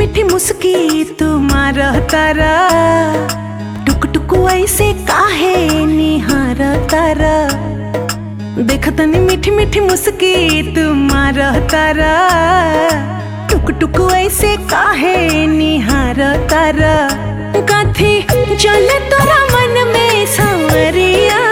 मीठी मुस्की तुम्हार तारा टुक टुक ऐसे काहे निहार तारा देखतनी मीठी मीठी मुस्की तुम्हार तारा टुक टुक ऐसे काहे निहार तारा कथी चले तोरा मन में सांवरिया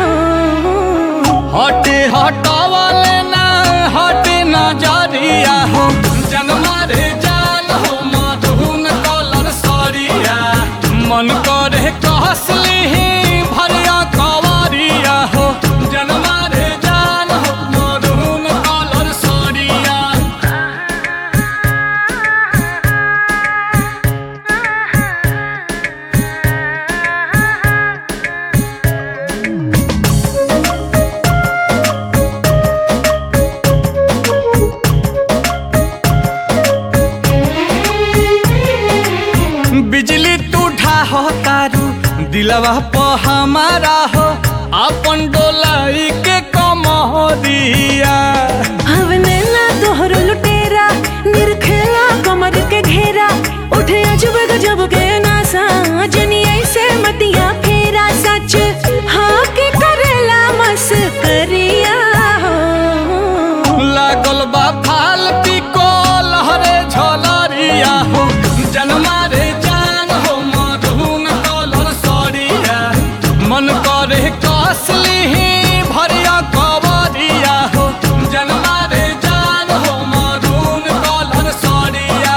हटे हटावले ना हटे नजरिया हो जनमा रे जान हो मधुन कलर सरिया मन करे कहसली भरिया कवरिया हो जनमा रे जान हो मधुन कलर सरिया बिजली तू ढाहो तारू दिलवा प हमारा हो अपन डोलाई के कमरिया हवने ना तोहर लुटेरा निरखेला कमर के घेरा उठे अजब गजब के नासा जनी ऐसे मतिया फेरा सच हाँ के करेला मस करिया लागल बा फाल पिको लहरे झलरिया हो जनमा रे जान हो मधुन कलर सरिया मन करे कसली भरिया कवरिया हो जनमा रे जान हो मधुन कलर सरिया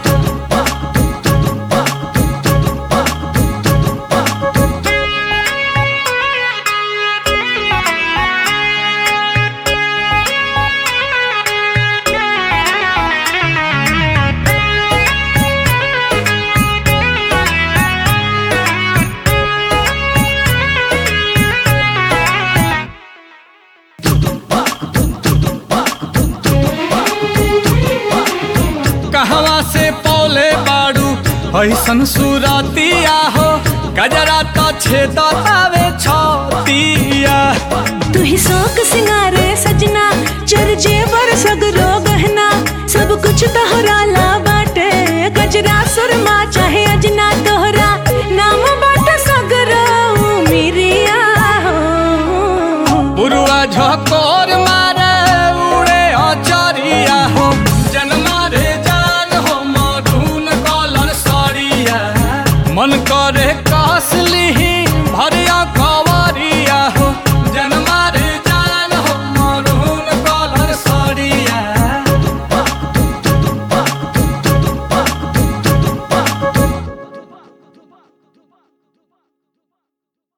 कहवा से पौले बाड़ू ऐसन सुरतिया हो गजरा तो छेदतावे छतिया तू ही शौक सिंगारे सजना चर जेवर सगरो गहना सब कुछ तोहरा ला बाटे गजरा सुरमा चाहे अजना तोहरा नाम बाटे सगरो मिरिया हो बुरुआ झकोर मा